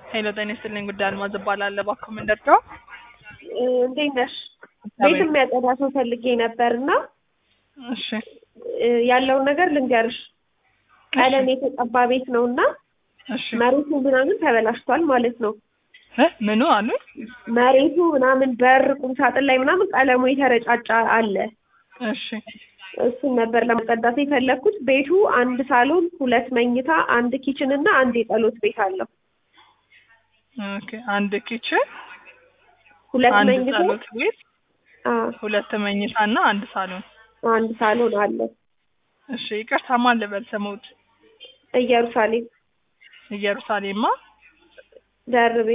ሄሎ ጤና ይስጥልኝ ጉዳይ አልማዝ እባላለሁ። እባክዎ ምን ልርዳው? እንዴት ነሽ? ቤት የሚያጸዳ ሰው ፈልጌ ነበር እና እሺ ያለውን ነገር ልንገርሽ። ቀለም የተቀባ ቤት ነው እና እሺ መሬቱ ምናምን ተበላሽቷል ማለት ነው። እ ምኑ አሉ? መሬቱ ምናምን በር፣ ቁም ሳጥን ላይ ምናምን ቀለሙ የተረጫጫ አለ። እሺ እሱን ነበር ለማጸዳት የፈለግኩት። ቤቱ አንድ ሳሎን፣ ሁለት መኝታ፣ አንድ ኪችን እና አንድ የጸሎት ቤት አለው። ኦኬ አንድ ኪችን፣ ሁለት አንድ መኝታ፣ ጸሎት ቤት፣ አዎ፣ ሁለት መኝታ እና አንድ ሳሎን። አንድ ሳሎን አለው። እሺ ይቅርታ ማን ልበል ስሙት? ኢየሩሳሌም ኢየሩሳሌማ ደርቤ።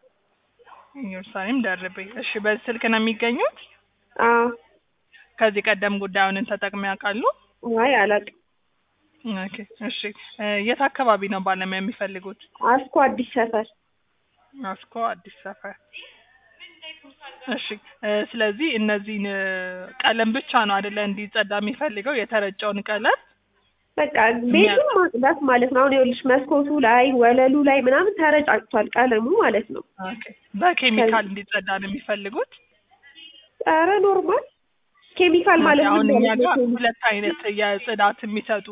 ኢየሩሳሌም ደርቤ። እሺ በዚህ ስልክ ነው የሚገኙት? አዎ፣ ከዚህ ቀደም ጉዳዩን ተጠቅመው ያውቃሉ? አይ አላውቅም። ኦኬ እሺ እ የት አካባቢ ነው ባለሙያ የሚፈልጉት? አስኮ አዲስ ሰፈር። አስኮ አዲስ ሰፈር። እሺ እ ስለዚህ እነዚህን እ ቀለም ብቻ ነው አይደለ እንዲጸዳ የሚፈልገው የተረጨውን ቀለም? በቃ ቤቱን ማጽዳት ማለት ነው። አሁን ይኸውልሽ መስኮቱ ላይ ወለሉ ላይ ምናምን ተረጫጭቷል ቀለሙ ማለት ነው። ኦኬ በኬሚካል እንዲጸዳ ነው የሚፈልጉት? ኧረ ኖርማል ኬሚካል ማለት አሁን ምን እኛ ማለት ጋር ነው? ሁለት አይነት የጽዳት የሚሰጡ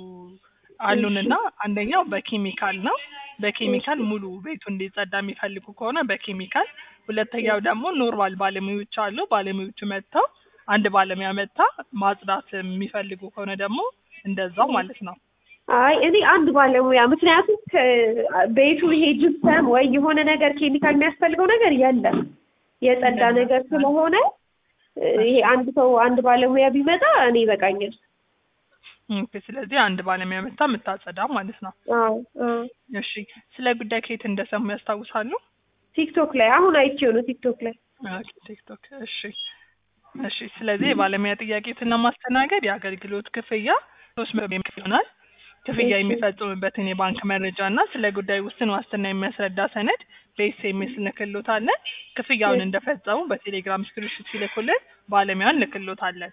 አሉንና አንደኛው በኬሚካል ነው። በኬሚካል ሙሉ ቤቱ እንዲጸዳ የሚፈልጉ ከሆነ በኬሚካል፣ ሁለተኛው ደግሞ ኖርማል ባለሙያዎች አሉ። ባለሙያዎቹ መጥተው አንድ ባለሙያ መጥታ ማጽዳት የሚፈልጉ ከሆነ ደግሞ እንደዛው ማለት ነው። አይ እኔ አንድ ባለሙያ ምክንያቱም ከ- ቤቱ ይሄ ጅብሰም ወይ የሆነ ነገር ኬሚካል የሚያስፈልገው ነገር የለም የጸዳ ነገር ስለሆነ እ፣ ይሄ አንድ ሰው አንድ ባለሙያ ቢመጣ እኔ ይበቃኛል። ኦኬ፣ ስለዚህ አንድ ባለሙያ መጥታ የምታጸዳ ማለት ነው። አዎ አዎ። እሺ፣ ስለ ጉዳይ ከየት እንደሰሙ ያስታውሳሉ? ቲክቶክ ላይ አሁን አይቼው ነው ቲክቶክ ላይ። ኦኬ፣ ቲክቶክ። እሺ፣ እሺ። ስለዚህ የባለሙያ ጥያቄትን ለማስተናገድ የአገልግሎት ክፍያ ሶስት መቶ ብር ይሆናል። ክፍያ የሚፈጽሙበትን የባንክ መረጃ እና ስለ ጉዳይ ውስን ዋስትና የሚያስረዳ ሰነድ በኤስኤምኤስ እንልክሎታለን። ክፍያውን እንደፈጸሙ በቴሌግራም ስክሪንሾት ሲልኩልን ባለሙያን እንልክሎታለን።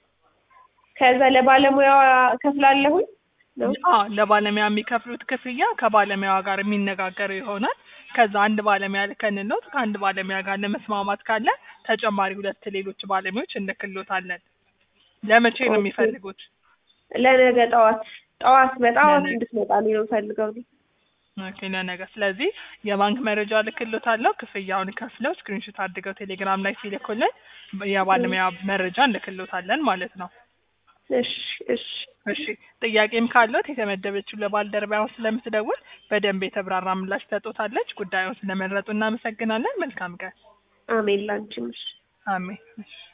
ከዛ ለባለሙያዋ ከፍላለሁኝ ነው። አዎ ለባለሙያ የሚከፍሉት ክፍያ ከባለሙያዋ ጋር የሚነጋገረው ይሆናል። ከዛ አንድ ባለሙያ ልከንሎት ከአንድ ባለሙያ ጋር ለመስማማት ካለ ተጨማሪ ሁለት ሌሎች ባለሙያዎች እንልክሎታለን። ለመቼ ነው የሚፈልጉት? ለነገ ጠዋት ጠዋት በጠዋት ለነገ። እንድትመጣልኝ ነው ፈልገው ነው። ኦኬ ለነገ። ስለዚህ የባንክ መረጃ ልክሎታለሁ። ክፍያውን ከፍለው ስክሪንሾት አድርገው ቴሌግራም ላይ ሲልኩልን የባለሙያ መረጃ እንልክሎታለን ማለት ነው። እሺ እሺ እሺ ጥያቄም ካለት የተመደበችው ለባልደረባዋ ስለምትደውል በደንብ የተብራራ ምላሽ ትሰጦታለች። ጉዳዩን ስለመረጡ እናመሰግናለን። መልካም ቀን። አሜን ላንቺም። እሺ አሜን። እሺ